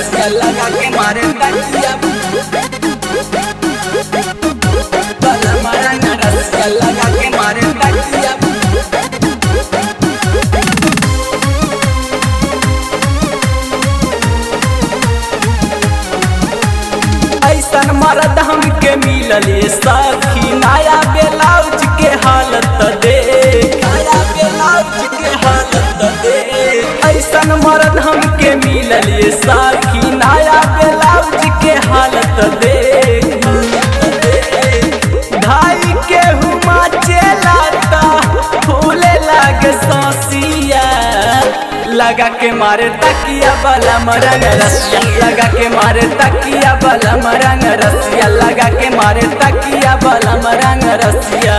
रसिया लगा के मारे तकिया बलम रंग रसिया लगा के मारे तकिया ऐसन मर्द हमके मिलल ये सखी नया ब्लाउज के हालत देख नया ब्लाउज के हालत देख ऐसन मर्द हमके मिलल ये सखी नया ब्लाउज के हालत देख ढाई के हुमा चलाता फूले लागे ससिया लगा के मारे तकिया बला मरंग रसिया लगा के मारे तकिया बला मरंग रसिया लगा के मारे तकिया बला मरंग रसिया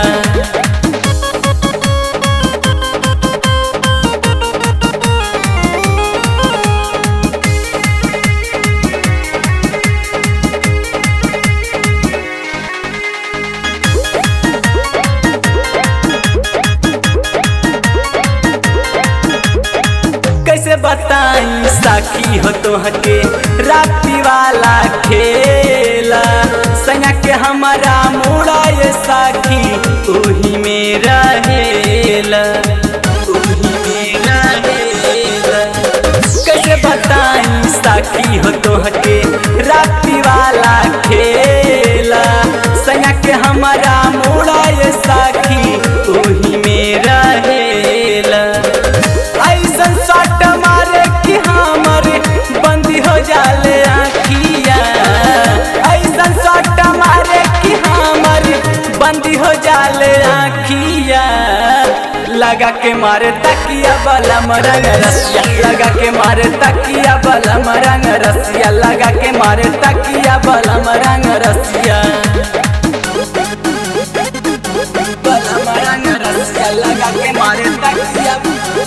कैसे बताई साखी हो तोहके राती वाला खेला सैया के हमारा मुड़ा ये साखी ओही में रहेला ओही में रहेला कैसे बताई साखी हो तोहके राती वाला खेला सैया के हमारा मुड़ा ये साखी ओही में रहेला ऐसन सट मारे कि हमर बंदी हो जाले आखिया ऐसन सट मारे कि हमर बंदी हो जाले आखिया लगा के मारे तकिया बला मरंग रसिया लगा के मारे तकिया बला मरंग रसिया लगा के मारे तकिया बला मरंग रसिया बला मरंग रसिया लगा के मारे तकिया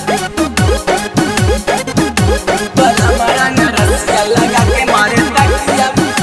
बला मरंग रसिया लगा के मारे तकिया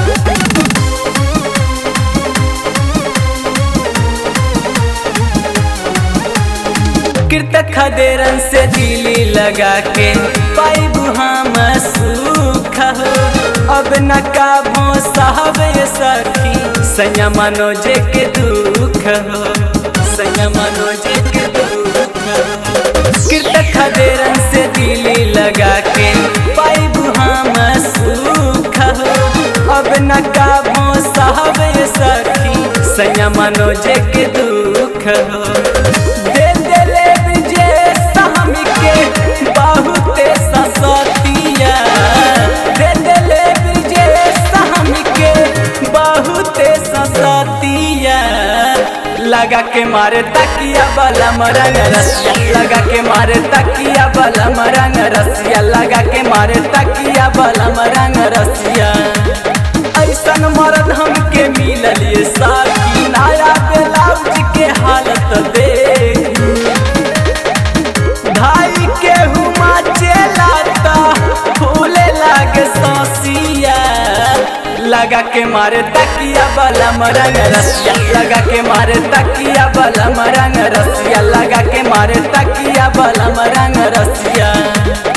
कृतक खदेरन से दिली लगा के पाइबू हम सुख हो अब न काबो साहब ये सखी सैया मनोजे के दुख हो सैया मनोजे के दुख हो कृतक खदेरन से दिली लगा के पाइबू हम सुख हो अब न काबो साहब ये सखी सैया मनोजे के दुख हो दे देले विजय सामी के बहुते ससतिया दे देले विजय सामी के बहुते ससतिया लगा के मारे तकिया बला मरंग रसिया लगा के मारे तकिया बला मरंग रसिया लगा के मारे तकिया बला मरंग रसिया ऐसन मर्द हमके मिलल ये साथी नया ब्लाउज के हालत देख ढाई के हुमा चलाता फूले लागे ससिया लगा के मारे तकिया बला मरंग रसिया लगा के मारे तकिया बला मरंग रसिया लगा के मारे तकिया बला मरंग रसिया